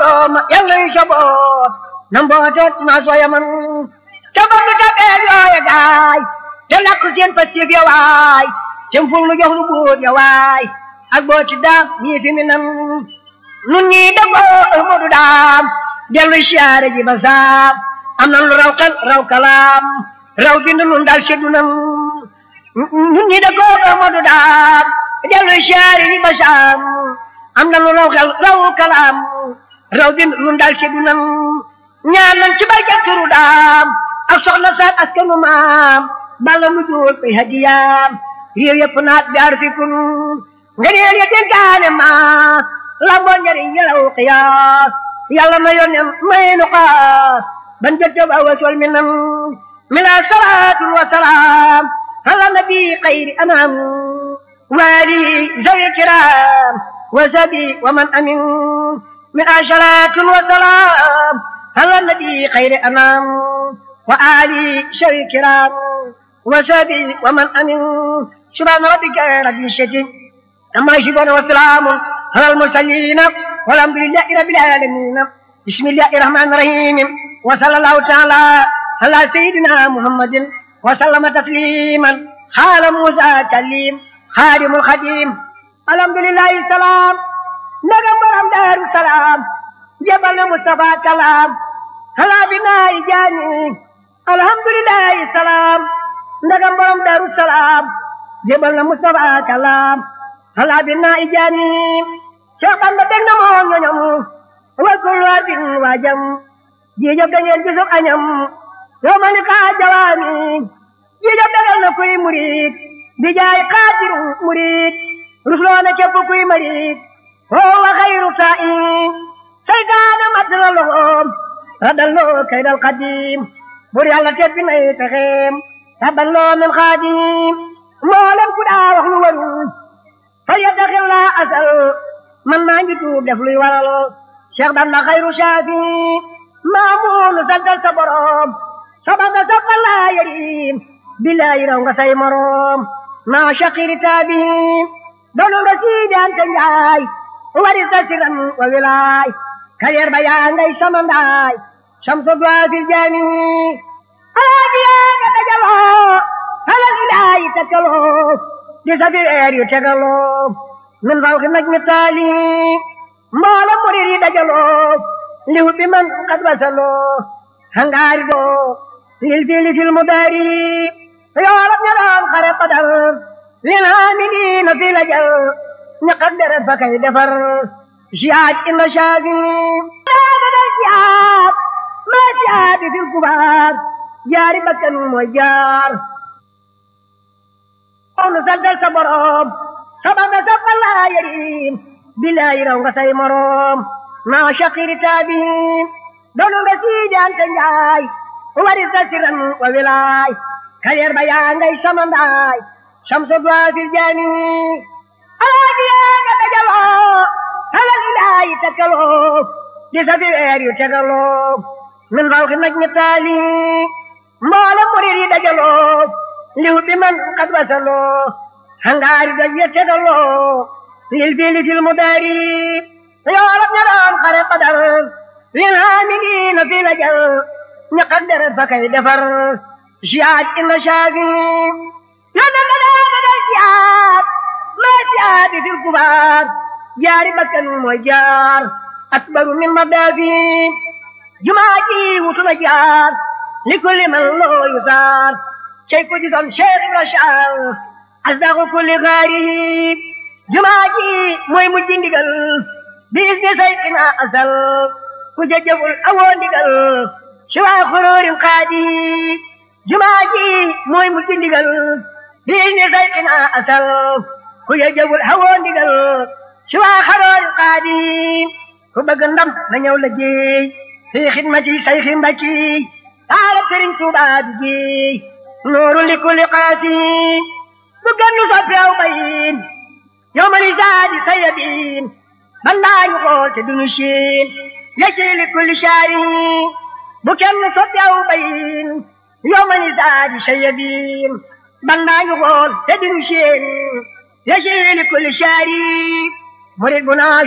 borooma yàlla yu jaboot na mbooteet naa sooya man te bandu tabeel yooya gaay te lakk seen pastif ya waay te ful nu jox nu buur ya waay ak booti daam ñii fi mi nan nun ñii dagoo Ahmadu daam dellu siyaare ji ba saam am nan lu raw xel raw kalaam raw bind nun daal seddu nan nun ñii dagoo Ahmadu daam dellu siyaare ji ba saam am nan lu raw xel raw kalaam raw bind nun daal seddu nan ñaan nan ci barke turu daam ak soxna saak askanu maam balla nu jóol koy hadiyaam réew yëpp naat jaar fi kun nga neel ya dénkaane ma lamboo njariñ yalaw xiyaas yàlla na yónneen may nu xaas ban jëtte ba wasol mi nan mila salaatun wa salaam ala nabi xayri anam waali zawi kiram wa sabi wa man amin min asalaatun wa salaam ala nabi xayri anam wa ali zawi kiram wa sabi wa man amin subhaana rabbika rabbil izzati amma yasifuun wa salaamun ala al-mursaliin walhamdulillahi rabbil aalamiin bismillahi rahmaani rahiim wa sallallahu taala ala sayyidina muhammadin wa sallama tasliman xaala Muusa kalim xaadimul xadim alhamdulillahi salaam ndagam borom daaru salaam jebal na Mustafa kalaam ala binaayi jaani alhamdulillahi salaam ndagam borom daaru salaam jebal na Mustafa kalaam ala binaayi jaani Cheikh Bamba dégg na moo ñoñom wa kullu abin waajam jiijab dañeen bisub añam yoo ma ni kaa jawaami jiijab dagal na kuy murid di jaay xaatiru murid rusloo na képp kuy marid oo wa xayru taa'in saytaana mat na loxoom radalloo kaydal xadim bur yàlla teppi nay pexeem taballoo min xaadim mboolem ku daa wax lu warul fa yaddaxil laa asal man maa ngi tuub def luy waral Cheikh Bamba xayru shaafi maamuunu santal sa borom sabanga sabbal laa yarim billahi raw nga say morom maa shaqiri taabihi doonu nga siidaan te njaay wari sa siram wa wilaay kaleer ba yaa ngay samandaay shamsu dua fil jaami alaabiyaa nga dajaloo halal ilaahi takkaloo di sa fi weer yu tegaloo min fawqi najmi taali mboole murid yi dajaloo liw bi man qad wasaloo hangaari doo lil fili fil mudaari yoolab ña doon xare qadar lil haamiliina fi lajal ña qaddara fa kay defar siyaaj inna shaafi dagal siyaab maa siyaabi fil kubaar jaari bakkan mooy jaar onu santal sa borom sabanga sabbal laa yarim billahi raw nga say morom maa shaqiri taabihi doonu nga siidaan te njaay wari sa siran wa wilaay kaleer ba yaa ngay samandaay shamsu dua fil jaami alaabiyaa nga dajaloo halal ilaahi takkaloo di sa fi weer yu tegaloo min fawqi najmi taali mboole murid yi dajaloo liw bi man qad wasaloo hangaari doj ya tegaloo lil fili fil mudaari yoolab ña doon xare qadar lil haamiliina fi lajal ña qaddara fa kay defar siyaaj inna shaafi yonne nga daa dagal siyaab maa siyaabi fil kubaar jaari bakkan mooy jaar akbaru min madaafi jumaa ji wutu na jaar li kulli man loo yusaar cey ko gisoon Cheikh Ibra Faal asdaqu kulli xaarihi jumaa ji mooy mujj ndigal biis di say ina asal ku jëjëful awoo ndigal si waa xuróorin xaadi jumaa ji mooy mujj ndigal biis di say ina asal ku jëjëful awoo ndigal si waa xaróorin xaadi ku bëgg ndam na ñëw la jéey fi xidmati say xi mbakki taala sëriñ Tuubaa bi jéey nooru li kulli qaasi bu gennu soppi aw bayin yow ma ni saadi sayabin man daañu xool te duñu siin yecci li kulli shaari bu kenn soppi aw bayin yow ma ni saadi sayabin man daañu xool te duñu siin yecci li kulli shaari murid bu naa